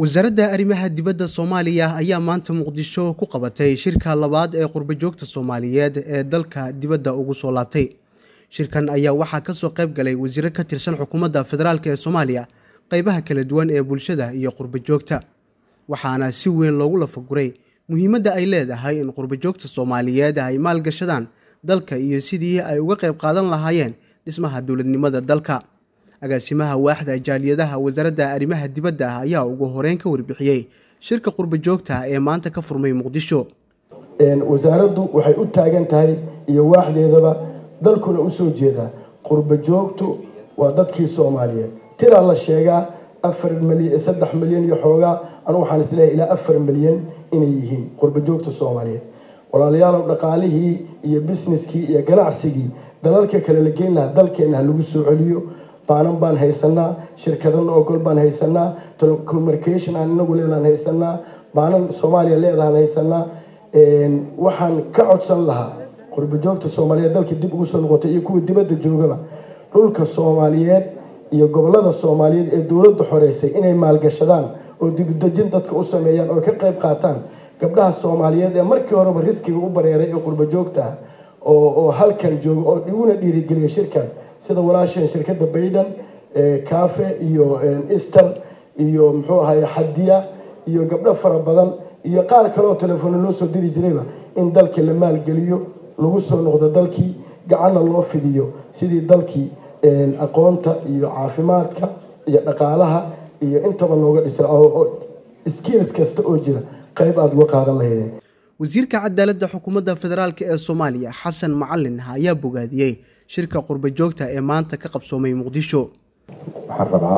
wasaaradda arrimaha dibadda soomaaliya ayaa maanta muqdisho ku qabatay shirka labaad ee qurbajoogta soomaaliyeed ee dalka dibadda ugu soo laabtay shirkan ayaa waxaa kasoo qayb galay wasiiro ka tirsan xukuumadda federaalk ee soomaaliya qeybaha kala duwan ee bulshada iyo qurbajoogta waxaana si weyn loogu lafaguray muhiimadda ay leedahay in qurbajoogta soomaaliyeed ay maalgashadaan dalka iyo sidii ay uga qayb qaadan lahaayeen dhismaha dowladnimada dalka agaasimaha waaxda jaaliyadaha wasaaradda arrimaha dibadda ayaa ugu horeyn ka warbixiyey shirka qurbajoogta ee maanta ka furmay muqdisho wasaaraddu waxay u taagan tahay iyo waaxdeedaba dalkuna usoo jeedaa qurbajoogtu waa dadkii soomaaliyeed tiraa la sheegaa afar milyan saddex milyan iyo xoogaa anugu waxaan isleeyahay ilaa afar milyan inay yihiin qurbajoogta soomaaliyeed walaalayaalow dhaqaalihii iyo businesskii iyo ganacsigii dalalka kale la geyn lahaa dalkeenna ha lagu soo celiyo baanan baan haysanaa shirkadana ogol baan haysanaa telecommunication aan inagu leedahan haysanaa baanan soomaaliya leedahan haysanaa waxaan ka codsan lahaa qurbajoogta soomaaliyeed dalka dib ugu soo noqotay iyo kuwa dibadda joogaba dhulka soomaaliyeed iyo gobolada soomaaliyeed ee dowladda xoreysay inay maalgashadaan oo dibudejin dadka u sameeyaan oo ka qayb qaataan gabdhaha soomaaliyeed ee markii horeba riskiga u bareeray ee qurbajoogta ah oo halkan jooga oo iguna dhiirigeliya shirkan sida walaasheen shirkadda bayden cafe iyo easter iyo muxuu ahaye xadiya iyo gabdho fara badan iyo qaar kaleoo telefoona loo soo diri jirayba in dalka la maalgeliyo lagu soo noqdo dalkii gacanna loo fidiyo sidii dalkii aqoonta iyo caafimaadka iyo dhaqaalaha iyo intaba looga dhisa skills kasta oo jira qayb aada uga qaadan lahaydeen wasiirka cadaaladda xukuumadda federaalk ee soomaaliya xasan macalin ayaa bogaadiyey shirka qurbajoogta ee maanta ka qabsoomay muqdisho waxaan rabaa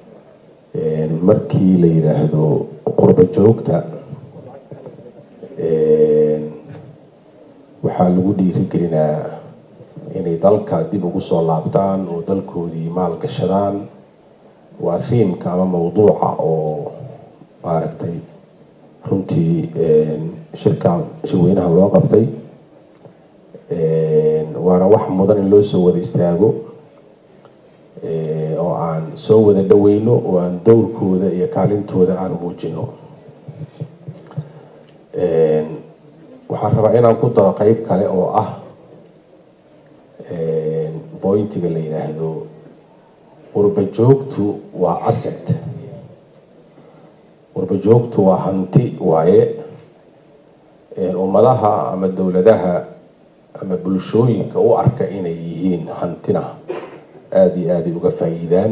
markii la yidhaahdo qurbajoogta waxaa lagu dhiirigelinaa inay dalka dib ugu soo laabtaan oo dalkoodii maal gashadaan waa thiimka ama mawduuca oo maaragtay runtii shirkan shirweynaha loo qabtay waana wax mudan in loo soo wada istaago oo aan soo wada dhaweyno oo aan dowrkooda iyo kaalintooda aan muujino waxaan rabaa inaan ku daro qeyb kale oo ah bointiga la yidhaahdo qurbajoogtu waa asset qurbajoogtu waa hanti waaye ummadaha ama dowladaha ama bulshooyinka u arka inay yihiin hantina aada iyo aaday uga faa-iidaan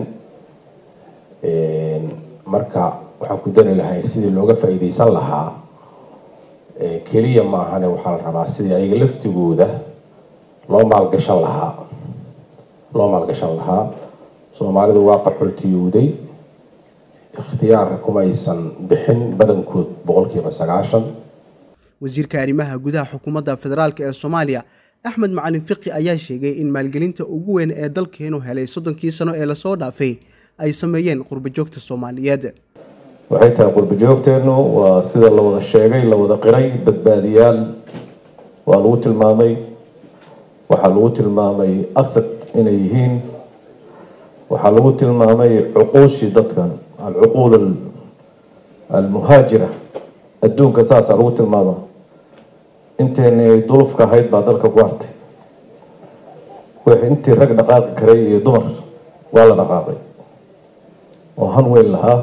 marka waxaan ku dari lahay sidii looga faa-iideysan lahaa keliya maahane waxaa la rabaa sidii ayaga laftigooda loo maalgashan lahaa loo maalgashan lahaa soomaalidu waa qaxootiyowday ikhtiyaarka kumaysan bixin badankood boqolkiiba sagaashan wasiirka arrimaha gudaha xukuumadda federaalk ee soomaaliya axmed macalin fiqi ayaa sheegay in maalgelinta ugu weyn ee dalkeenu helay soddonkii sano ee lasoo dhaafay ay sameeyeen qurbajoogta soomaaliyeed waxay tahay qurbajoogteennu waa sida la wada sheegay la wada qiray badbaadiyaal waa lagu tilmaamay waxaa lagu tilmaamay asad inay yihiin waxaa lagu tilmaamay cuquushii dadkan alcuquul almuhaajira adduunka saasaa lagu tilmaama inteeni ay dulufka ahayd baa dalka ku hartay wixii intii rag dhaqaaqi karay iyo dumar waa la dhaqaaqay oo han weyn lahaa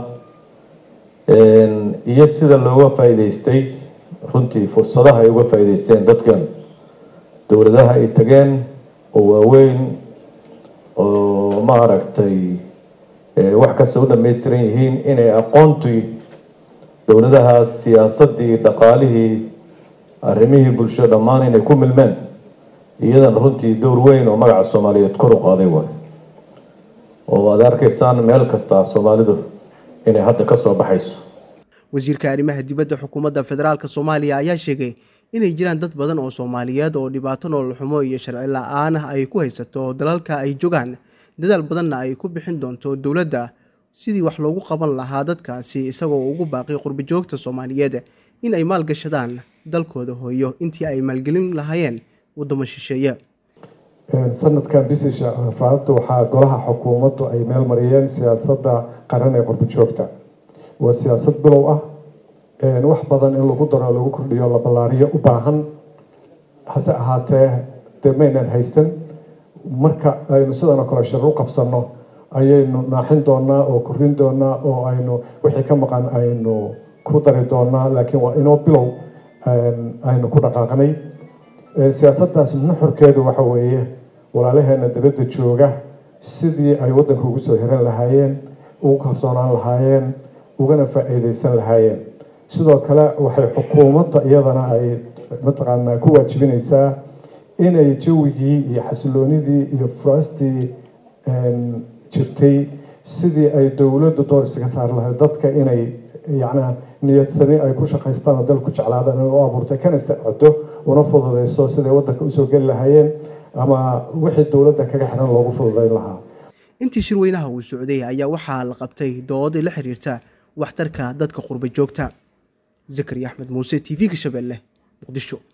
iyo sida looga faa-iideystay runtii fursadaha ay uga faa-iideysteen dadkan dowladaha ay tageen oo waaweyn oo maaragtay wax kasta u dhamaystiran yihiin inay aqoontii dowladahaas siyaasadii dhaqaalihii arrimihii bulsho dhammaan inay ku milmeen iyadan runtii dowr weyn oo magaca soomaaliyeed kor u qaaday waay oo aad arkaysaan meel kasta soomaalidu inay hadda ka soo baxayso wasiirka arrimaha dibadda xukuumadda federaalk soomaaliya ayaa sheegay inay jiraan dad badan oo soomaaliyeed oo dhibaato nololxumo iyo sharci la-aan ah ay ku haysato dalalka ay jogaan dadaal badanna ay ku bixin doonto dowladda sidii wax loogu qaban lahaa dadkaasi isagoo ugu baaqay qurbajoogta soomaaliyeed in ay maalgashadaan dalkooda hooyo intii ay maalgelin lahaayeen waddamo shisheeye sanadkan bisisha afraadta waxaa golaha xukuumaddu ay meel mariyeen siyaasadda qaran ee qurbajoogta waa siyaasad bilow ah wax badan in lagu daro lagu kordhiyo la ballaariyo u baahan hase ahaatee dee maynan haysan marka aynu sidan oo kale shir u qabsanno ayaynu naaxin doonaa oo korin doonaa oo aynu wixii ka maqan aynu ku dari doonaa laakiin waa inoo bilow aynu ku dhaqaaqnay siyaasaddaas nuxurkeedu waxa weeye walaalaheena dabadda jooga sidii ay waddanka ugu soo hiran lahaayeen ugu kalsoonaan lahaayeen ugana faa-iideysan lahaayeen sidoo kale waxay xukuumadda iyadana ay mataqaanaa ku waajibinaysaa inay jawigii iyo xasiloonidii iyo furaastii jirtay sidii ay dowladdu door isaga saari lahayd dadka inay yacnaa niyadsami ay ku shaqaystaan oo dalku jeclaadaan inay u abuurtay kana sacdo una fududeyso siday waddanka usoo geli lahaayeen ama wixii dowladda kaga xiran loogu fududeyn lahaa intii shirweynaha uu socday ayaa waxaa la qabtay dood la xiriirta waxtarka dadka qurba joogta zakari axmed muuse t v-ga shabeelle muqdisho